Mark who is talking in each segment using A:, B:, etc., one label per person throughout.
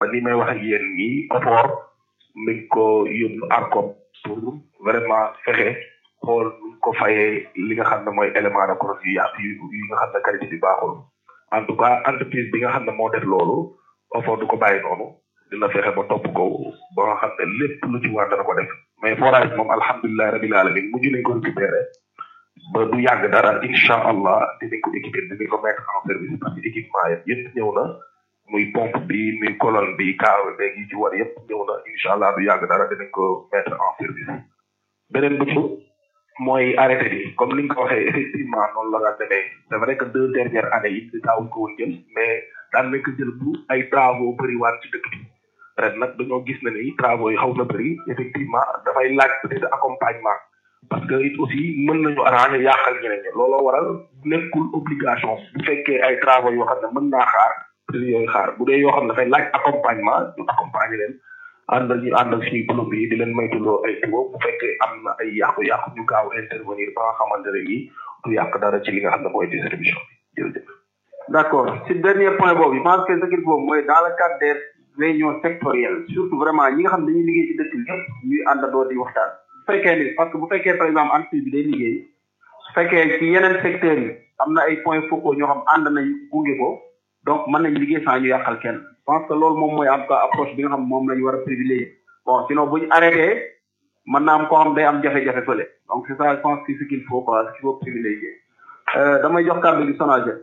A: ni may wax ak yéen nii OFOR mi ngi ko yóbbu ARCOP pour vraiment fexe xool nu ko fayee li nga xam ne mooy élément de crosse yu yàq yu yi nga xam ne qualité bi baaxul en tout cas entreprise bi nga xam ne moo def loolu OFOR du ko bàyyi noonu dina fexe ba topp ko ba nga xam ne lépp lu ci war dana ko def mais forage moom alhamdulilah rabil alamin mujj nañ ko récupéré ba du yàgg dara incha allah dinañ ko équipé dinañ ko mettre en service parce que équipement yëpp yëpp ñëw na muy pompe bi muy colonne bi kaaw beeg yi ci war yëpp ñëw na incha allah du yàgg dara dinañ ko mettre en service beneen bu ci mooy arrêté bi comme ni nga ko waxee effectivement noonu la nga demee c'est vrai que deux dernières années yi daawuñ ko woon jël mais daan nañ ko jël bu ay travaux bëri waan ci dëkk bi ren nag dañoo gis na ni travaux yi xaw na bëri effectivement dafay laaj peut-être accompagnement parce que it aussi mën nañu arranger yàqal ñeneen ñi looloo waral nekkul obligation bu fekkee ay travaux yoo xam ne mën naa xaar prix yooyu xaar bu dee yoo xam ne dafay laaj accompagnement ñu accompagner leen ànd ñu ànd ak suñu plombier yi di leen moytuloo ay tuyaux bu fekkee am na ay yàqu-yàqu ñu gaaw intervenir ba nga xamante ne nii du yàq dara ci li nga xam ne mooy distribution bi jërëjëf.
B: d'accord si dernier point boobu je pense que ce qu'il faut mooy dans le cadre des réunions sectorielles surtout vraiment ñi nga xam ne dañuy liggéey ci dëkk bi yëpp ñuy àndandoo di waxtaan. bu fekkee ni parce que bu fekkee par exemple entreprise bi day liggéey su fekkee ci yeneen secteurs yi am na ay points focaux ñoo xam ànd nañ gunge ko donc mën nañ liggéey sans ñu yàqal kenn je pense que loolu moom mooy en tout cas approche bi nga xam moom la ñu war a privilégier bon sinon bu ñu arrêté mën naa am koo xam day am jafe-jafe fële donc c'est ça je pense que ce qu'il faut quoi ce qu'il faut privilégier damay jox kàddu gi Sonaged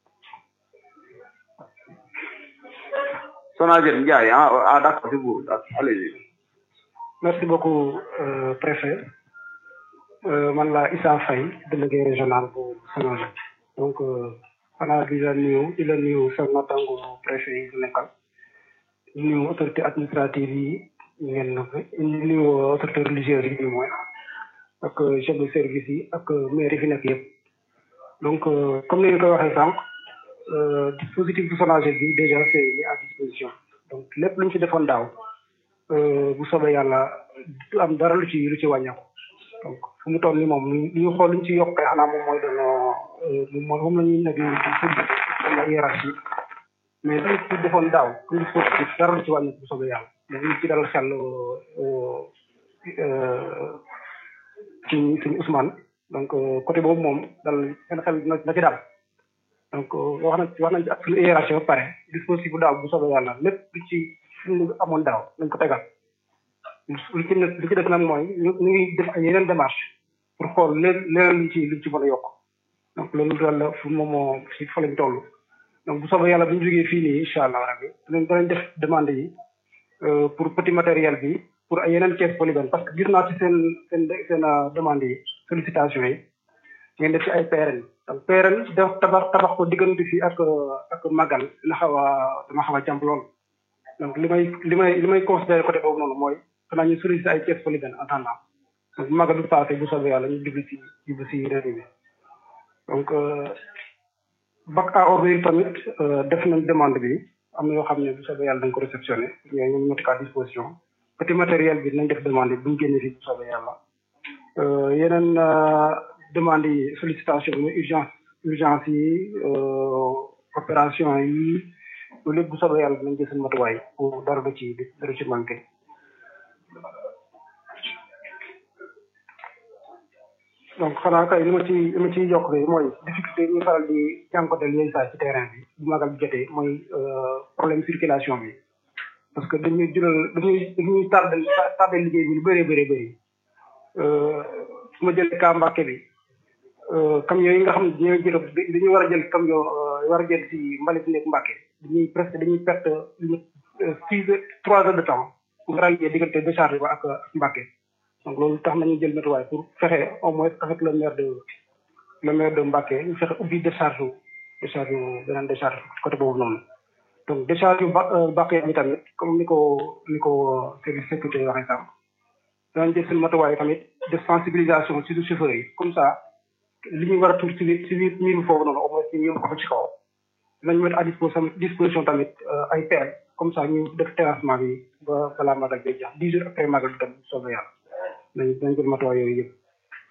B: Sonaged Ndiaye ah ah d'accord c'est vous allez-y
C: merci beaucoup euh, préfet euh, man la Issa Faye délégué régional bu Sonaged donc xanaa di la nuyu di la nuyu sa natango préfet yi bu nekkal di nuyu autorité administrative yi ngeen na di nuyu autorité religieuse yi du moins ak chef de service yi ak maire yi fi nekk yëpp donc comme ni ñu koy waxee sànq dispositif bu Sonaged bi déjà c'est mis à disposition donc lépp lu ñu ci defoon daaw bu soobee yàlla du am dara lu ci lu ci wàññeeku donc fu mu toll nii moom li ñu xool lu ñu ci yokkee xanaa moom mooy doon moom moom la ñuy nekk di la hiérarchie mais lu ci defoon daaw lu ci dara lu ci wàññeeku bu soobee yàlla mais ñu ci dalal xel ci suñu Ousmane donc côté boobu moom dal seen xel na ci daal donc wax na wax nañ ci ak suñu hiérarchie ba pare dispositif bu daaw bu soobee yàlla lépp lu ci lu amoon daaw nañ ko tegal lu ci lu ci def nag mooy ñu ñu ngi def ay yeneen démarche pour xool leen leneen luñ ci luñ ci mën a yokk donc loolu daal la fu moom moo si fa lañ toll donc bu soobee yàlla bu ñu jógee fii nii incha allah rabbi danañ danañ def demande yi pour petit matériel bi pour ay yeneen caisse polygone parce que gis naa ci seen seen seen demande yi sollicitation yi ngeen def ci ay PRN donc PRN def tabax tabax ko diggante fii ak ak magal dina xaw a dama xaw a jàmp lool donc li may li may li may considéré côté boobu noonu mooy xanaa ñu sollicité ay caisse polygone en attendant donc bu magal du passé bu soobee yàlla ñu jublu si jublu si réew mi donc bac à ordures tamit def nañ demande bi am na yoo xam ne bu soobee yàlla dañ ko réceptionné yooyu ñu mettre à disposition petit matériel bi nañ def demande bi bu ñu génnee fii bu soobee yàlla yeneen demande yi sollicitation bi urgence urgence yi opération yi loolu lépp bu soobee yàlla dinañ jël seen matuwaay pour dara du ci dara ci manqué donc xanaa kay li ma ci li ma ciy yokk rek mooy difficulté yi ñuy faral di jànkonteel yooyu saa ci terrain bi bu magal bi jotee mooy problème circulation bi parce que dañuy jural dañuy dañuy tardé tardé liggéey bi lu bëree bëree bëri su ma jëlee cas Mbàkke bi camion yi nga xam ne dañoo jël dañuy war a jël camion war a jël si mbalit nekk Mbàkke dañuy presque dañuy perte six heures trois heures de temps pour rallier diggante décharge ba ak Mbàkke donc loolu tax nañu jël matuwaay pour fexe au moins avec le maire de le maire de Mbacké ñu fexe ubbi décharge décharge beneen décharge côté boobu noonu donc décharge ba Mbacké bi tamit comme ni ko ni ko service sécurité waxee sànq danañ jël seen matuwaay tamit de sensibilisation surtout chauffeurs yi comme ça li ñuy war a tuur ci biir ci biir miir foofu noonu au moins ñu yóbbu ko ci kaw dinañ mettre à disposition disposition tamit ay pelle comme ça ñu def terrassement bi ba balaa magal bi jeex dix jours après magal bi tam soobee yàlla dañ dañ jël matuwaay yooyu yëpp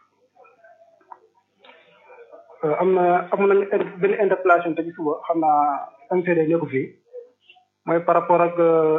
C: am na amoon nañu benn interpellation te ci suba xam naa MCD nekku fii mooy par rapport ak